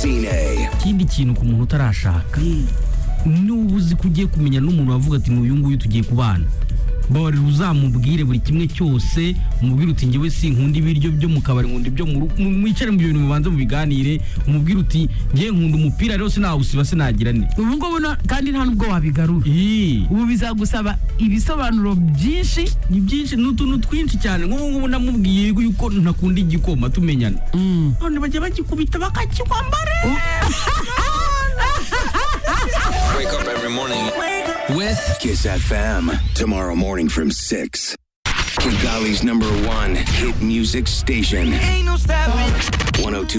Platine. ikindi kintu ku muntu utarashaka n'ubu uzi ko ugiye kumenya n'umuntu wavuga ati n'uyu nguyu tugiye kubana bari uzamubwire buri kimwe cyose umubwire uti njyewe sinkunda ibiryo byo mu kabari nkunda ibyo mu rugo mwicare mu bintu mubanze mubiganire umubwire uti njyewe nkunda umupira rero sinawusiba sinagira ne ubu ngubu na- kandi nta nubwo wabigarura Ii. ubu bizagusaba ibisobanuro byinshi ni byinshi ni utuntu twinshi cyane nk'ubu ngubu namubwiye yuko ntakunda igikoma tumenyana none bajya bagikubita bakakikwambara Wake up every morning. With Kiss FM. Tomorrow morning from 6. Kigali's number one hit music station. 102.